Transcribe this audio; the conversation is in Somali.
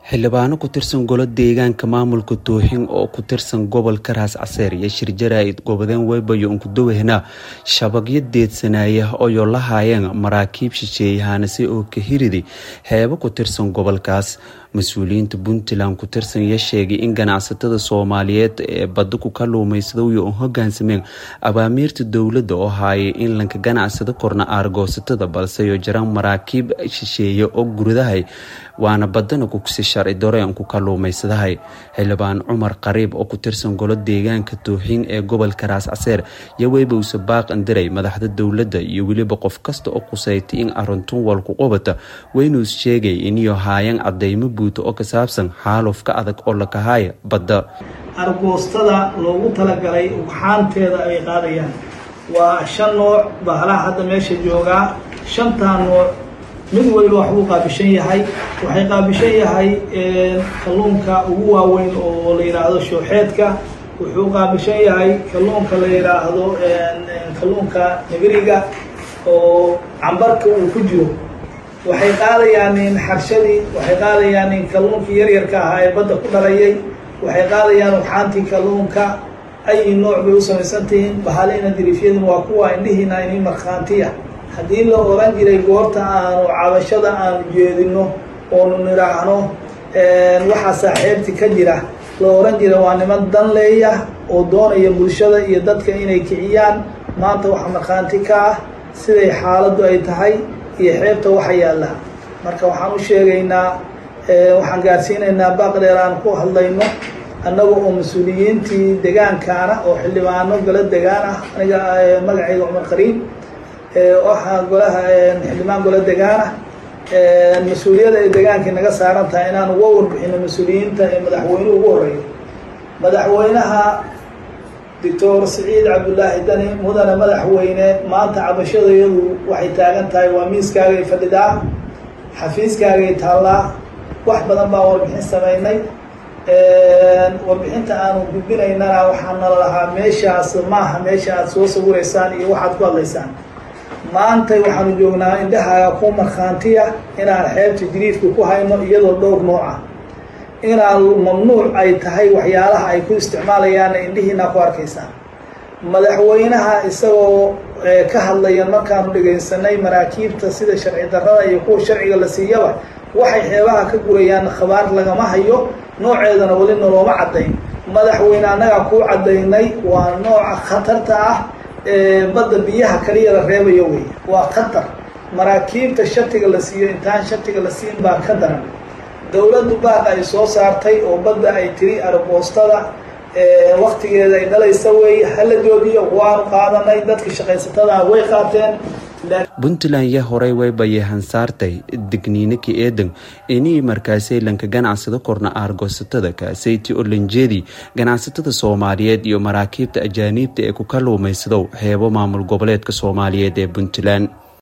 xildhibaano ku tirsan golo deegaanka maamulka tooxin oo ku tirsan gobolka raas caseer iyo shir jaraa'id goobadeen weybayo unkudawehna shabagyo deedsanaya ooyo la haayeen maraakiib shisheeyahaanase oo ka hiridi heebo ku tirsan gobolkaas mas-uuliyiinta puntland ku tirsan iyo sheegay in ganacsatada soomaaliyeed ee badda ku kaluumaysadaiyo u hogaansameen abaamiirta dowladda oo haayay in lanka ganacsada korna aargoosatada balseyo jiraan maraakiib shisheeye oo guradahay waana badana kugsi sharci dareen ku kaluumaysadahay xildhibaan cumar qariib oo ku tirsan golo deegaanka tooxiin ee gobolka raas caseer iyo weybowse baaq andiray madaxda dowladda iyo weliba qof kasta oo qusaytay in arintun walku qubata weynuus sheegay iniyo haayaan cadeymo buuta oo ka saabsan xaalufka adag oo lakahaaya badda argoostada loogu talagalay ugxaanteeda ay qaadayaan waa shan nooc bahalaha hadda meesha joogaa shantaa nooc mid waliba waxbuu qaabishan yahay waxay qaabishan yahay kalluunka ugu waaweyn oo la yidhaahdo shooxeedka wuxuu qaabishan yahay kalluunka la yidhaahdo kalluunka nigriga oo cambarka uu ku jiro waxay qaadayaan xarshadii waxay qaadayaan kalluunkii yaryarka ahaa ee badda ku dhalayay waxay qaadayaan ugxaantii kalluunka ay nooc bay u samaysantihiin bahalina diriifyaduna waa kuwa indhihiina ini markhaantiya haddii la oran jiray goorta aanu cabashada aanu jeedino oonu nidhaahno waxaa saaxiibti ka jira la oran jira waa niman dan leeya oo doonaya bulshada iyo dadka inay kiciyaan maanta waxa markhaanti ka ah siday xaaladdu ay tahay iyo xeebta waxa yaalla marka waxaan u sheegaynaa waxaan gaarsiinaynaa baaqdheer aan ku hadlayno annaga oo mas-uuliyiintii degaankaana oo xildhibaano gala degaan ah aniga magacayga cumar qariib waxaa golaha xildhibaan gola degaana mas-uuliyada ay degaankii naga saaran tahay inaan uga warbixino mas-uuliyiinta ee madaxweynuhu ugu horeeyo madaxweynaha doctor siciid cabdullaahi dani mudane madaxweyne maanta cabashadayadu waxay taagan tahay waa miiskaagay fadhidaa xafiiskaagay taallaa wax badan baan warbixin samaynay warbixinta aanu gudbinaynana waxaa nala lahaa meeshaas maaha meesha aad soo sawiraysaan iyo waxaad ku hadlaysaan maantay waxaanu joognaa indhahaaga ku markhaantiya inaan xeebta jiriifka ku hayno iyadoo dhowr nooc ah inaan mamnuuc ay tahay waxyaalaha ay ku isticmaalayaanna indhihiina ku arkaysaan madaxweynaha isagoo ka hadlaya markaanu dhegaysanay maraakiibta sida sharci darrada iyo kuwa sharciga la siiyaba waxay xeebaha ka gurayaan khabaar lagama hayo nooceedana weli nalooma caddayn madaxweyne annagaa kuu caddaynay waa nooca khatarta ah badda biyaha kaliya la reebayo wey waa khatar maraakiibta shatiga la siiyo intaan shatiga la siin baa ka daran dowladdu baaqa ay soo saartay oo badda ay tiri arboostada waktigeeda ay dhalaysa wey hala joogiyo waanu qaadanay dadka shaqaysatada way qaateen puntland ya horey weybaye hansaartay degniinaka eedan inii markaasay lanka ganacsada korna aargoosatada kaasayti oo lanjeedi ganacsatada soomaaliyeed iyo maraakiibta ajaaniibta ee ku kaluumaysadow heebo maamul goboleedka soomaaliyeed ee puntland